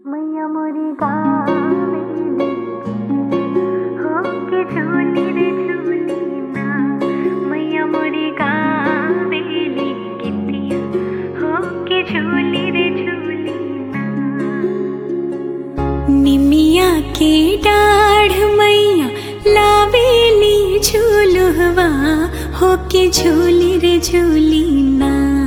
मैया मोरी गावेली होके झूली रे झूली ना मैया मोरी गावेली गीतिया होके झूली रे झूली ना निमिया के डाढ़ मैया लावेली झूलुहवा होके झूली रे झूली ना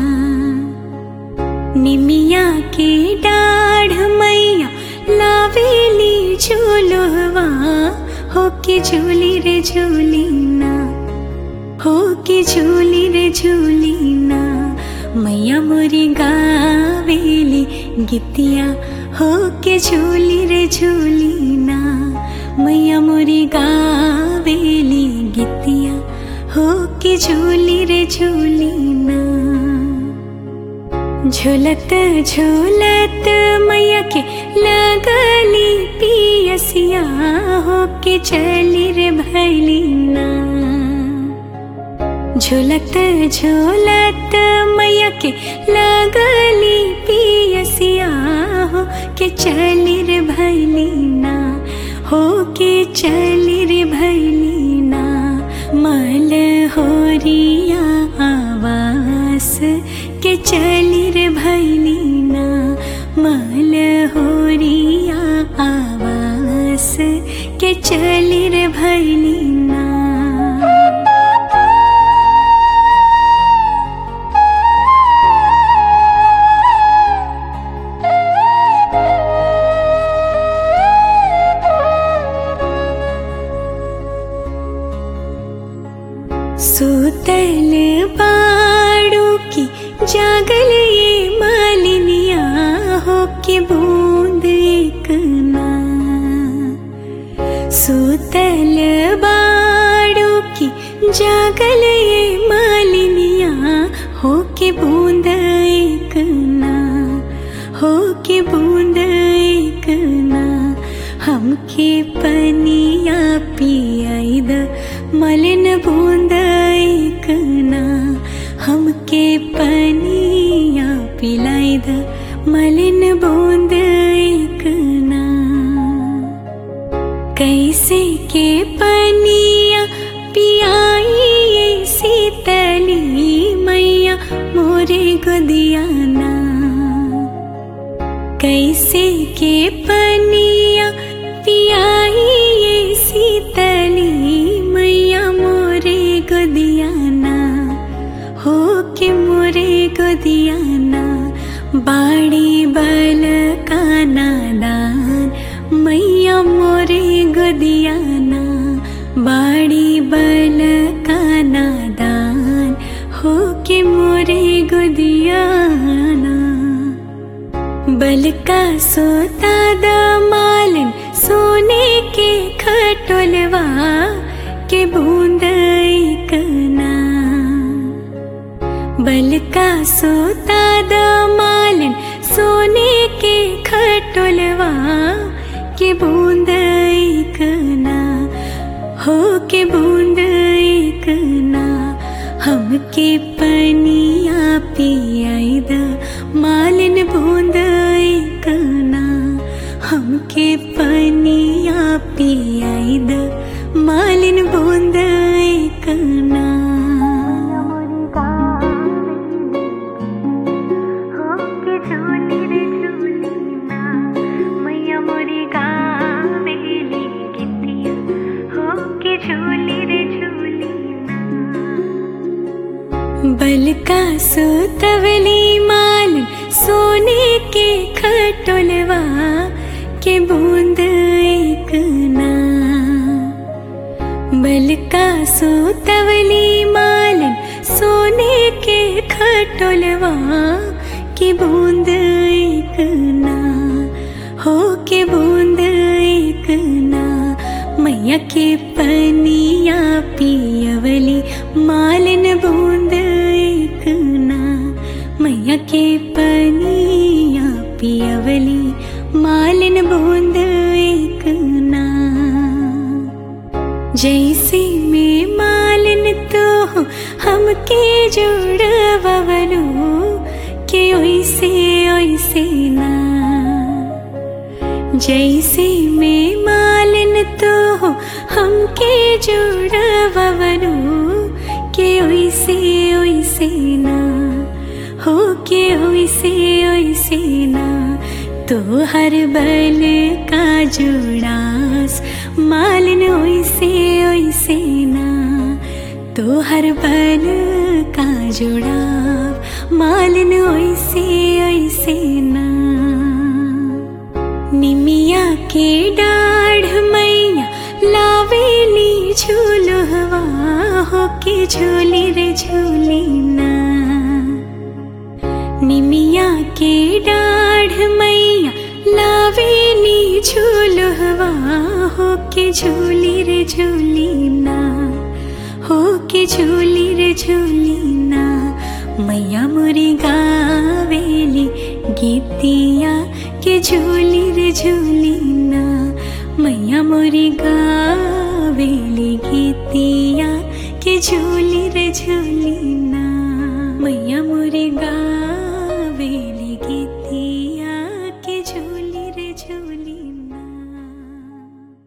निमिया के डाढ़ मैया लावेली झूलुहवा होके झूली रे झूली ना होके झूली रे झूली ना मैया मोरी गावेली गीतिया होके झूली रे झूली ना मैया मोरी गावेली गीतिया होके झूली रे झूली ना झूलत झूलत मैया के लगली पियसिया होके चली रे भैली ना झूलत झूलत मैया के लगली पियसिया हो के चली रे भैली ना हो के चली रे भैली ना मल होरिया आवास के चली रे भैली ना मल होरिया आवास के चली रे भैली ना सुतल बाड़ू की जागल ये मालिनिया हो के बूंद एक ना सुतल बाड़ू की जागल ये मालिनिया हो के बूंद एक ना हो के बूंद एक ना हमके पनिया पियाई द मलिन बूंद एक ना हमके पनिया पिलाई द मलिन बूंद एक ना कैसे के पनिया पियाई ये सीतली मैया मोरे गुदियाना कैसे के पनिया पियाई ये सीतली मैया मोरे गुदियाना हो के मोरे गुदियाना बाड़ी बल का नादान मैया मोरे गुदियाना बाड़ी बल का नादान हो के मोरे गुदियाना बल का सोता दमालन सोने के खटोलवा के बूंद एक ना बल का सोता दमालन सोने के खटोलवा के बूंद एक ना हो के बूंद एक ना हमके पनिया पियाई द मालिन बूंद एक ना हमके पनिया पियाई द मालिन बूंद एक ना मैया मोरी गावेली होके झूली रे झूली ना मैया मोरी गावेली गीतिया होके झूली रे झूली ना बल का सोतवली माल सोने के खटोलवा के बूंद एक ना बल का सोतवली माल सोने के खटोलवा के बूंद एक ना हो के बूंद एक ना मैया के पनिया पियवली मालिन बूंद एक ना मैया के पनिया पियवली मालिन बूंद एक ना जैसे में मालिन तो हमके जोड़वलू के ओइसे ओइसे ना जैसे में मालिन तो हमके जोड़वनु के ओइसे ओइसे ना हो के ओइसे ओइसे ना तो हर बल का जोड़ास मालिन ओइसे ओइसे ना तो हर बल का जोड़ाव मालिन ओइसे ओइसे ना निमिया के डाढ़ मैया लावेली झूलुहवा हो के झूली रे झूली ना निमिया के डाढ़ मैया लावेली झूलुहवा हो के झूली रे झूली ना हो के झूली रे झूली ना मैया मुरी गावेली गीतिया के झूली रे झूली ना मैया मोरी गावेली गीतिया के झूली रे झूली ना मैया मोरी गा